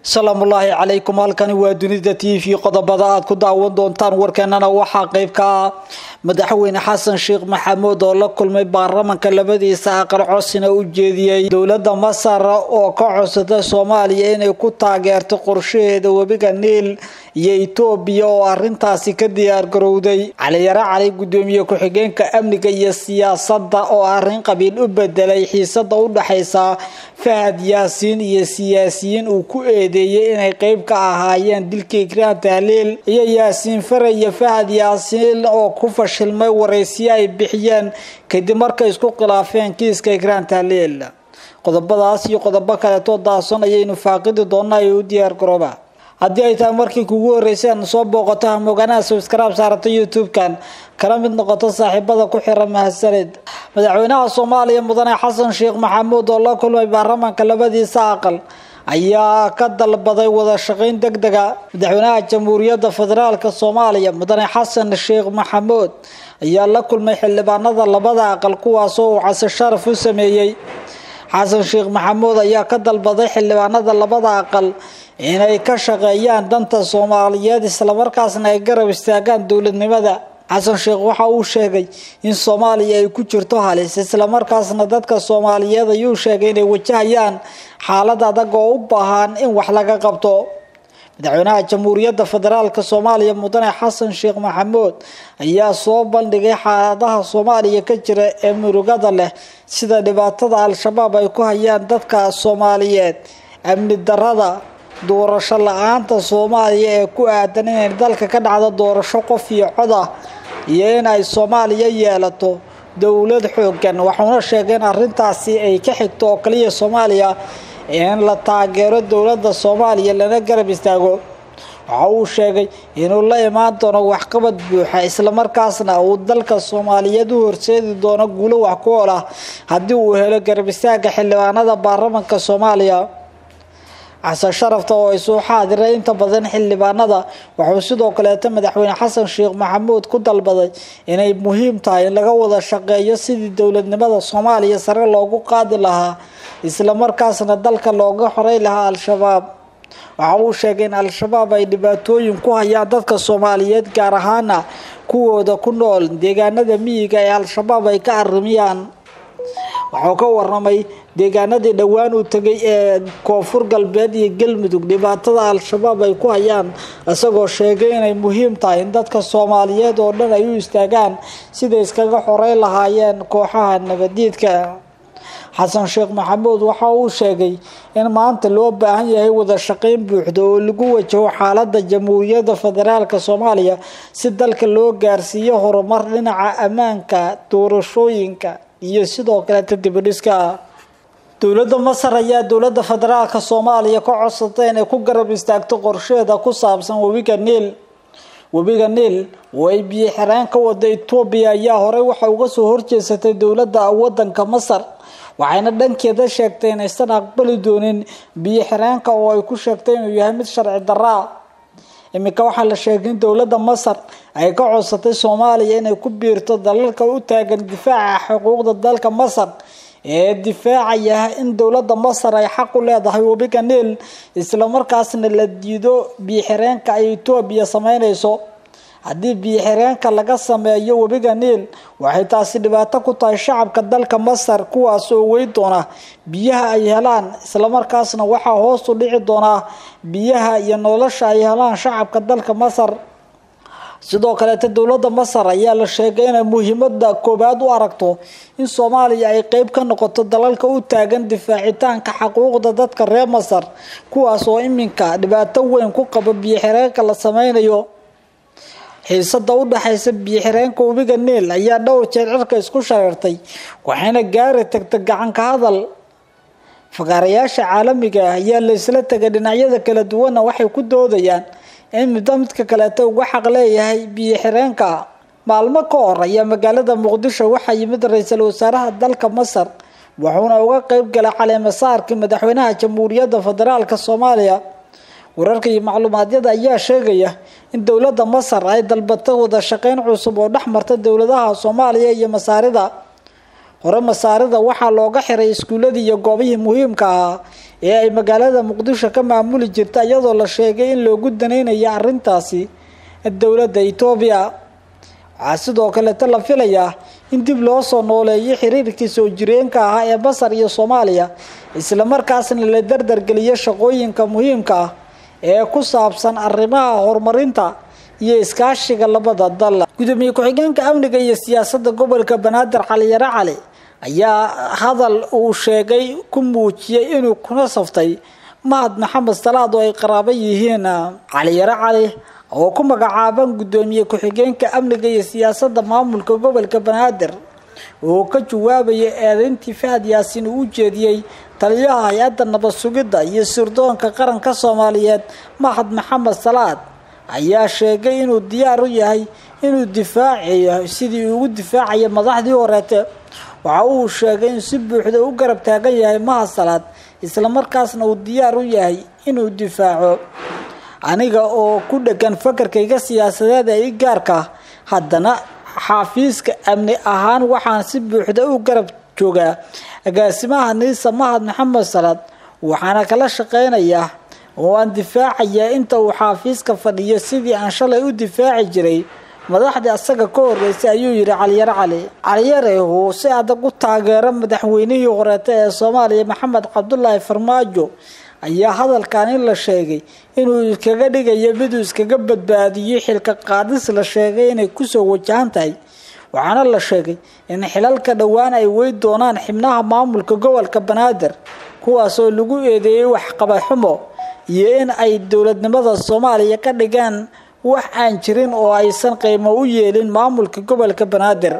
salaamullaahi calaykum halkani waa dunida t v qodobada aad ku daawan doontaan warkeenana waxaa qeyb ka ah madaxweyne xasan sheekh maxamuud oo la kulmay baarlamanka labadiisa aqal cosina u jeediyey dowlada masar oo ka codsatay soomaaliya inay ku taageerto qorshaheeda webiga niil iyo etoobiya oo arintaasi ka diyaar garowday caliyare cali gudoomiye ku-xigeenka amniga iyo siyaasada oo arin qabiil u bedelay xiisada u dhexaysa fahad yaasiin iyo siyaasiyiin uu ku eedeeyay inay qeyb ka ahaayeen dilka ikraan tahliil iyo yaasiin fare iyo fahad yaasiin oo ku fashilmay waraysiyo ay bixiyeen kadib markay isku khilaafeen kiiska ikraan tahliil qodobadaas iyo qodobo kaleetoo daason ayaynu faaqidi doonaa ee u diyaar garooba haddii ay tahay markii kugu horeysay aad soo booqato hamooganaha subscribe saarata youtube-kan kala mid noqoto saaxiibada ku xiran mahadsanid madaxweynaha soomaaliya mudane xasan sheekh maxamuud oo la kulmay baarlamaanka labadiisa aqal ayaa ka dalbaday wada shaqeyn deg dega madaxweynaha jamhuuriyadda federaalk soomaaliya mudane xasan sheekh maxamuud ayaa la kulmay xildhibaanada labada aqal kuwaasoo uu case sharaf u sameeyey xasan sheekh maxamuud ayaa ka dalbaday xildhibaanada labada aqal inay ka shaqeeyaan danta soomaaliyeed islamarkaasna ay garab istaagaan dowladnimada xasan sheekh waxa uu sheegay in soomaaliya ay ku jirto halis islamarkaasna dadka soomaaliyeed ayuu sheegay inay wajahayaan xaalad adag oo u baahan in wax laga qabto madaxweynaha jamhuuriyadda federaalk soomaaliya mudane xasan sheekh maxamuud ayaa soo bandhigay xaaladaha soomaaliya ka jira ee murugada leh sida dhibaatada al-shabaab ay ku hayaan dadka soomaaliyeed amni darada doorasho la-aanta soomaaliya ee ku aadan inay dalka ka dhacdo doorasho qof iyo cod ah iyo in ay soomaaliya yeelato dowlad xoogan waxuuna sheegay in arintaasi ay ka xigto oo kaliya soomaaliya in la taageero dowladda soomaaliya lana garab istaago waxa uu sheegay inuu la imaan doono waxqabad buuxa islamarkaasna uu dalka soomaaliyeed u horseedi doono guulo wax ku ool ah haddii uu helo garab istaaga xildhibaanada baarlamanka soomaaliya xasan sharafta oo isuu xaadiray inta badan xildhibaanada wuxuu sidoo kaleeto madaxweyne xasan sheekh maxamuud ku dalbaday inay muhiim tahay in laga wada shaqeeyo sidii dowladnimada soomaaliya sare loogu qaadi lahaa islamarkaasna dalka looga xoray lahaa al-shabaab waxa uu sheegay in al-shabaab ay dhibaatooyin ku hayaan dadka soomaaliyeed gaar ahaana kuwooda ku nool deegaanada miyiga ee al-shabaab ay ka arimiyaan wuxuu ka waramay deegaanadii dhowaan uu tegay ee koonfur galbeed iyo galmudug dhibaatada al-shabaab ay ku hayaan isagoo sheegay inay muhiim tahay in dadka soomaaliyeed oo dhan ay u istaagaan siday iskaga xorey lahaayeen kooxaha nabadiidka xasan sheekh maxamuud waxa uu sheegay in maanta loo baahan yahay wada shaqeyn buuxda oo lagu wajaho xaalada jamhuuriyadda federaalk soomaaliya si dalka loo gaarsiiyo horumar dhinaca ammaanka doorashooyinka iyo sidoo kaleeta dibadhiska dowladda masar ayaa dowladda federaalk soomaaliya ka codsatay inay ku garab istaagto qorsheeda ku saabsan webiga niil webiga niil oo ay biyo xireen ka wada etoobiya ayaa horey waxa uga soo horjeesatay dowladda wadanka masar waxayna dhankeeda sheegtay inaysan aqbali doonin biyo xireenka oo ay ku sheegtay inuu yahay mid sharci daraa iminka waxaa la sheegay in dowladda masar ay ka codsatay soomaaliya inay ku biirto dalalka u taagan difaaca xuquuqda dalka masar ee difaacaya in dowladda masar ay xaq u leedahay webiga niil islamarkaasna la diido biyoxireenka ay etoobiya sameynayso haddii biyoxireenka laga sameeyo webiga niil waxay taasi dhibaato ku tahay shacabka dalka masar kuwaas oo wey doona biyaha ay helaan islamarkaasna waxaa hoos u dhici doonaa biyaha iyo nolosha ay helaan shacabka dalka masar sidoo kaleeta dowladda masar ayaa la sheegay inay muhiimada koobaad u aragto in soomaaliya ay qeyb ka noqoto dalalka u taagan difaacitaanka xaquuqda dadka reer masar kuwaas oo iminka dhibaato weyn ku qaba biyoxireenka la sameynayo xiisada u dhexaysa biyoxireenka webiga niil ayaa dhowr jeer cirka isku shareertay waxayna gaari tagta gacanka hadal fagaarayaasha caalamiga ah ayaa la isla tegay dhinacyada kala duwanna waxay ku doodayaan in middo midka kaleeto uga xaq leeyahay biyo xireenka maalmo ka hor ayaa magaalada muqdisho waxaa yimid ra-iisul wasaaraha dalka masar wuxuuna uga qeyb galay caleemasaarkii madaxweynaha jamhuuriyadda federaalk soomaaliya wararka iyo macluumaadyada ayaa sheegaya in dowladda masar ay dalbatay wada shaqeyn cusub oo dhex marta dowladaha soomaaliya iyo masaarida hore masaarida waxaa looga xiray iskuuladii iyo goobihii muhiimka ahaa ee ay magaalada muqdisho ka maamuli jirta iyadoo la sheegay in loogu danaynayo arrintaasi dowladda etoobiya waxaa sidoo kaleeta la filayaa in dib loo soo nooleeyo xiriirkii soo jireenka ahaa ee masar iyo soomaaliya islamarkaasna la dardargeliyo shaqooyinka muhiimka ah ee ku saabsan arrimaha horumarinta iyo iskaashiga labada dal gudoomiye ku-xigeenka amniga iyo siyaasadda gobolka banaadir caliyare cali ayaa hadal uu sheegay ku muujiyey inuu kuna saftay mahad maxamed salaad oo ay qaraabo yihiin caliyare cali oo ku magacaaban gudoomiye ku-xigeenka amniga iyo siyaasadda maamulka gobolka banaadir oo ka jawaabaya eedeyntii fahad yaasiin uu u jeediyey taliyaha hay-adda nabad sugidda iyo sirdoonka qaranka soomaaliyeed mahad maxamed salaad ayaa sheegay inuu diyaar u yahay inuu difaacayo sidii ugu difaacaya madaxdii horeete waxa uu sheegay in si buuxda u garab taagan yahay mahad salaad islamarkaasna uu diyaar u yahay inuu difaaco aniga oo ku dhegan fakarkayga siyaasadeed ee i gaarka haddana xafiiska amni ahaan waxaan si buuxda u garab joogaa agaasimaha niisa mahad maxamed salaad waxaana kala shaqeynayaa oo aan difaacayaa inta uu xaafiiska fadhiyo sidii aan shalay u difaaci jiray madaxdii asaga ka horeysay ayuu yidhi caliyare cali caliyare uu si adag u taageero madaxweynihii horeeta ee soomaaliya maxamed cabdulaahi farmaajo ayaa hadalkan in la sheegay inuu iskaga dhigayo miduu iskaga badbaadiyo xilka qaadis la sheegay inay kusoo wajahan tahay waxaana la sheegay in xilalka dhowaan ay wey doonaan xibnaha maamulka gobolka banaadir kuwaasoo lagu eedeeyey waxqabaxumo iyo in ay dowladnimada soomaaliya ka dhigaan wax aan jirin oo aysan qiimo u yeelin maamulka gobolka banaadir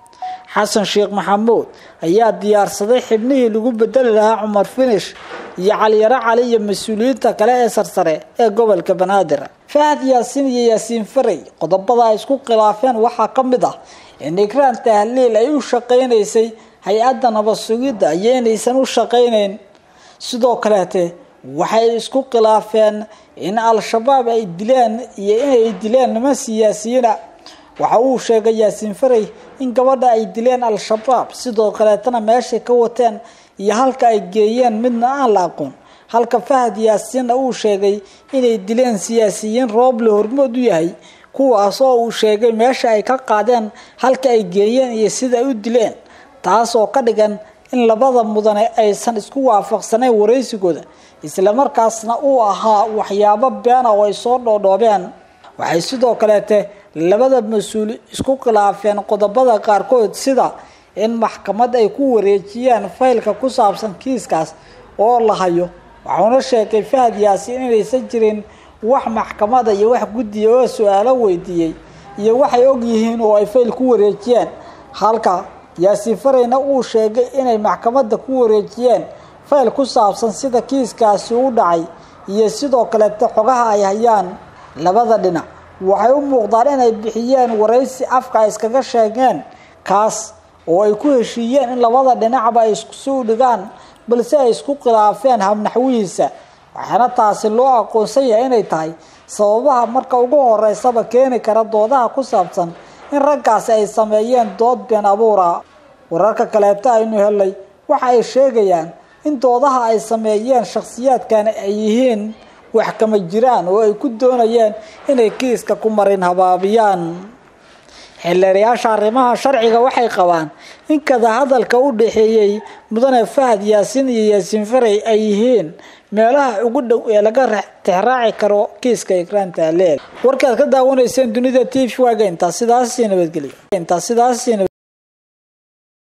xasan sheekh maxamuud ayaa diyaarsaday xibnihii lagu bedeli lahaa cumar finish iyo caliyare cali iyo mas-uuliyiinta kale ee sarsare ee gobolka banaadir fahad yaasiin iyo yaasiin farey qodobada ay isku khilaafeen waxaa ka mid ah in ikraan tahliil ay u shaqaynaysay hay-adda nabad sugidda iyo inaysan u shaqaynayn sidoo kaleete waxay isku khilaafeen in al-shabaab ay dileen iyo inay dileen niman siyaasiyiina waxa uu sheegay yaasiin farey in gabadha ay dileen al-shabaab sidoo kaleetana meeshay ka wateen iyo halka ay geeyeen midna aan la aqoon halka fahad yaasiinna uu sheegay inay dileen siyaasiyiin rooble hormood u yahay kuwaas oo uu sheegay meesha ay ka qaadeen halka ay geeyeen iyo sida ay u dileen taas oo ka dhigan in labada mudane aysan isku waafaqsanayn waraysigooda islamarkaasna uu ahaa waxyaabo beena oo ay soo dhoodhoobeen waxay sidoo kaleete labada mas-uul isku khilaafeen qodobada qaarkood sida in maxkamad ay ku wareejiyaan faylka ku saabsan kiiskaas oo la hayo waxuuna sheegay fahad yaasiin inaysan jirin wax maxkamada iyo wax guddiya oo su-aalo weydiiyey iyo waxay og yihiin oo ay fayl ku wareejiyeen halka yaasiin fareyna uu sheegay inay maxkamadda ku wareejiyeen fayl ku saabsan sida kiiskaasi u dhacay iyo sidoo kaleete xogaha ay hayaan labada dhinac waxay u muuqdaan inay bixiyeen waraysi afka ay iskaga sheegeen kaas oo ay ku heshiiyeen in labada dhinacba ay iskusi u dhigaan balse ay isku khilaafeen habnaxwihiisa waxaana taasi loo aqoonsan yahay inay tahay sababaha marka ugu horeysaba keeni kara doodaha ku saabsan in raggaasi ay sameeyeen dood been abuura wararka kaleeto aynu helay waxa ay sheegayaan in doodaha ay sameeyeen shakhsiyaadkani ay yihiin wax kama jiraan oo ay ku doonayeen inay kiiska ku marin habaabiyaan xildheerayaasha arrimaha sharciga waxay qabaan in kada hadalka u dhexeeyey mudane fahad yaasiin iyo yaasiin farey ay yihiin meelaha ugu dhow ee laga tixraaci karo kiiska ikraan tahleel warkaad ka daawanayseen dunida t v waaga intaa sidaas nabadgelyo